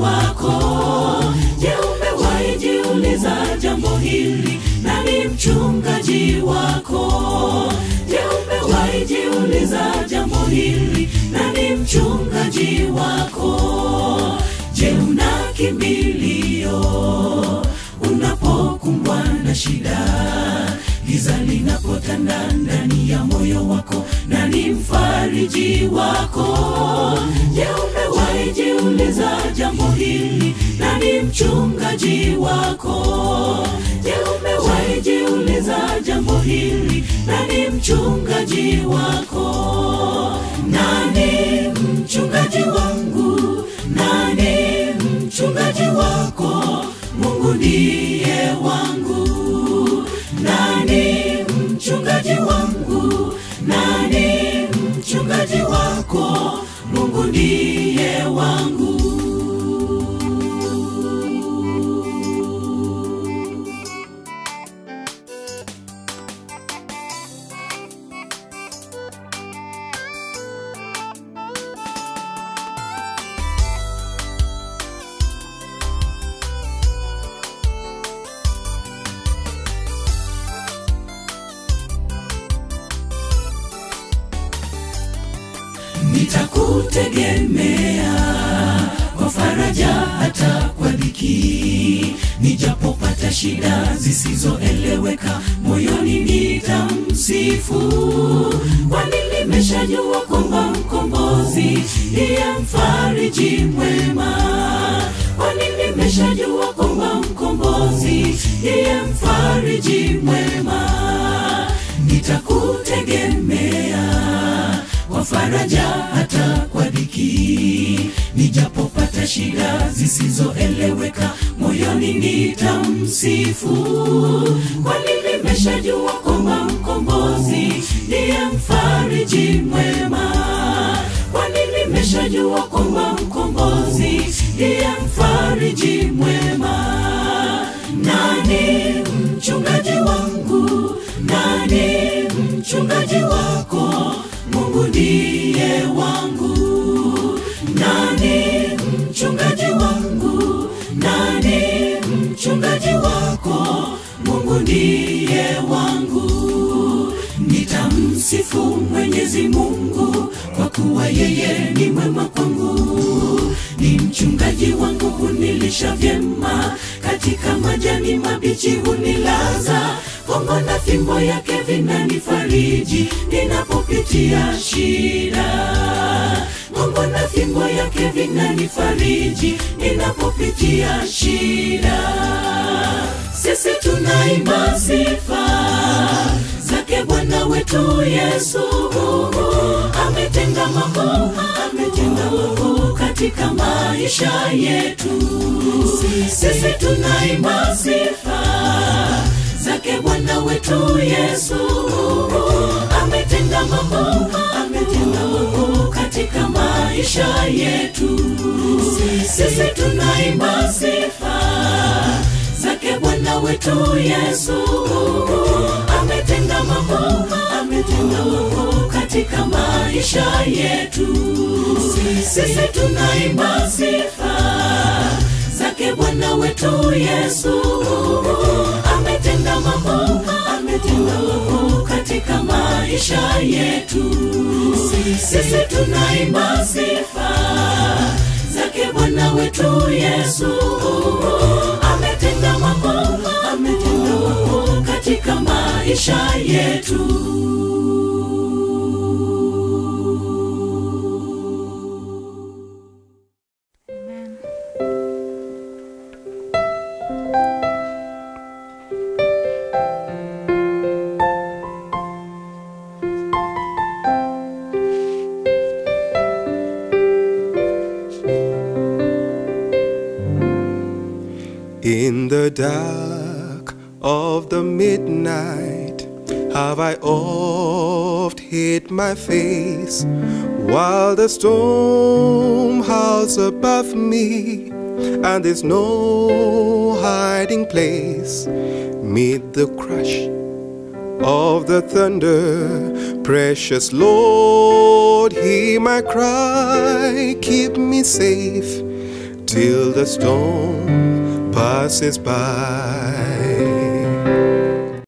wako je umewahi jiuliza jambo hili nani mchungaji wako je umewahi jiuliza jambo hili nani mchungaji wako je una kimbilio unapokumbwa na shida giza linapotanda ndani ya moyo wako nani mfariji wako je umewahi jiuliza jambo hili nani mchungaji wako je umewahi jiuliza jambo hili nani mchungaji wako nani mchungaji wangu nani mchungaji wako mungu ndiye wangu nani mchungaji wangu nani mchungaji wako mungu ndiye wangu nitakutegemea kwa faraja hata kwa dhiki nijapopata shida zisizoeleweka moyoni nitamsifu kwani nimeshajua kwamba mkombozi ndiye mfariji mwema kwani nimeshajua kwamba mkombozi ndiye mfariji mwema nitakutegemea kwa faraja hata kwa dhiki nijapopata shida zisizoeleweka moyoni nitamsifu kwani nimeshajua kwamba mkombozi ndiye mfariji mwema kwani nimeshajua kwamba mkombozi ndiye mfariji mwema nani mchungaji wangu nani mchungaji wako mungu ndiye wangu nani mchungaji wangu nani mchungaji wako mungu ndiye wangu nitamsifu mwenyezi mungu kwa kuwa yeye ni mwema kwangu ni mchungaji wangu hunilisha vyema katika majani mabichi hunilaza kongo na fimbo yake vinanifariji ninapopitia shida kongo na fimbo yake vinanifariji ninapopitia shida sisi tunaimba sifa zake bwana wetu yesu ametenda mambo ametenda mambo katika maisha yetu sisi tunaimba sifa zake bwana wetu yesu ametenda mambo ametenda mambo katika maisha yetu sisi tunaimba sifa zake bwana wetu yesu ametenda mambo ametenda mambo katika maisha yetu sisi tunaimba sifa zake bwana wetu yesu ametenda mambo ametenda mambo katika maisha yetu sisi tunaimba sifa zake bwana wetu yesu ametenda mambo ametenda mambo katika maisha yetu Amen. In the dark of the midnight have I oft hid my face while the storm howls above me and there's no hiding place mid the crush of the thunder precious lord hear my cry keep me safe till the storm passes by.